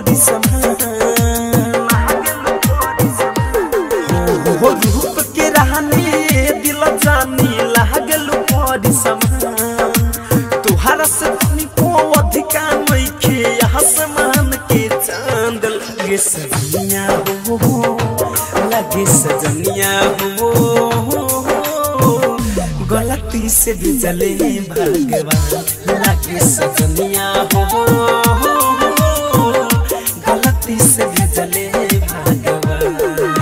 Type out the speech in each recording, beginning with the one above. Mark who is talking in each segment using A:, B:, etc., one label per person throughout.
A: परी समान हो रूप के रहने दिल जानी लागल परी समान तुहरा से तनिको अधिका नइखे आसमान के चांद लगे सजनिया हो लगे सजनिया हो गलती से भी जले भगवान लगे सजनिया हो गलती से भी जले भगवान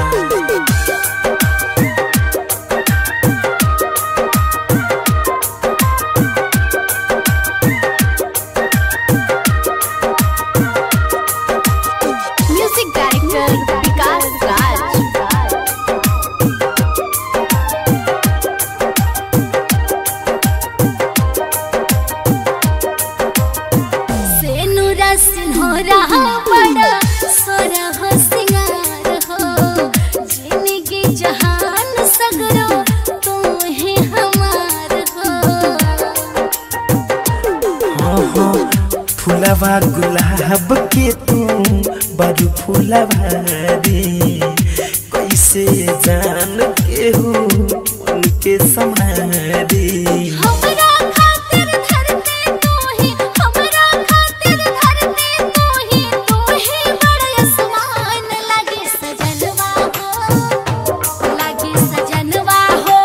B: म्यूजिक डायरेक्टर विकास राज सेनुरा सिन्होरा बड़ा सोरा हो सिंगार हो जिंदगी जहान सगरो तू ही हमार हो
A: फुलवा गुलाब के तू बड़ू फुलवा रे कैसे जान के हो उनके समारे
B: हमरा खातिर धरती तू ही हमरा खातिर धरती तू ही तू ही बड़ा आसमान लगे सजनवा हो लगे सजनवा हो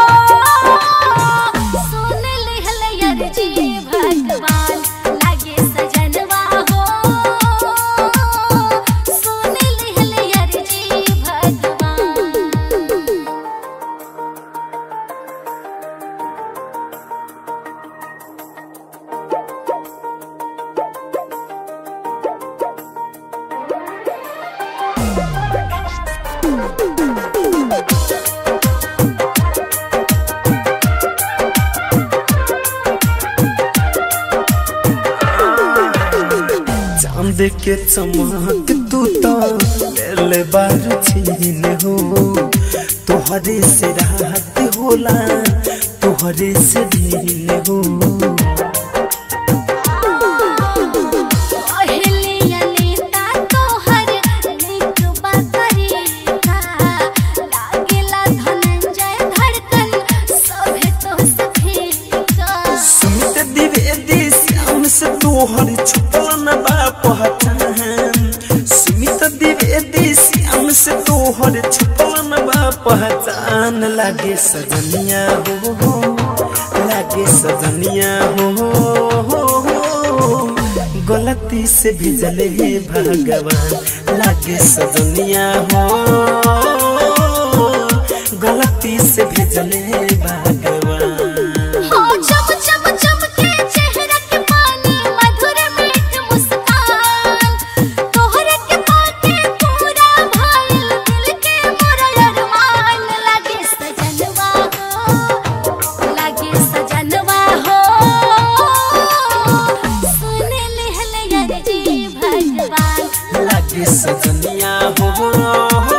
B: सुन लिहल अर्जी भगवान लगे सजनवा हो सुन लिहल अर्जी भगवान
A: चांद के चमक तू तो ले बार छीन हो तोहरे से रात होला तोहरे से दिन हो
B: पहलिया नेता तोहर नीक बकरीका लागेला धनंजय धड़कन सभे तो सफीका
A: सुमित द्विवेदी श्याम से तोहर छुपल न बा पहचान सुमित द्विवेदी श्याम से तोहर छुपल न बा पहचान लागे सजनिया हो लागे सजनिया हो गलती से भी जले भगवान लागे सजनिया हो गलती से भी जले भगवान
B: हो चम चम चमके चेहरा के पानी मधुर मीठ मुस्कान तोहर के पाके पूरा भइल दिल के मोरा अरमान लागे सजनवा हो लागे सजनवा हो सुन लिहल अर्जी भगवान
A: लागे सजनिया हो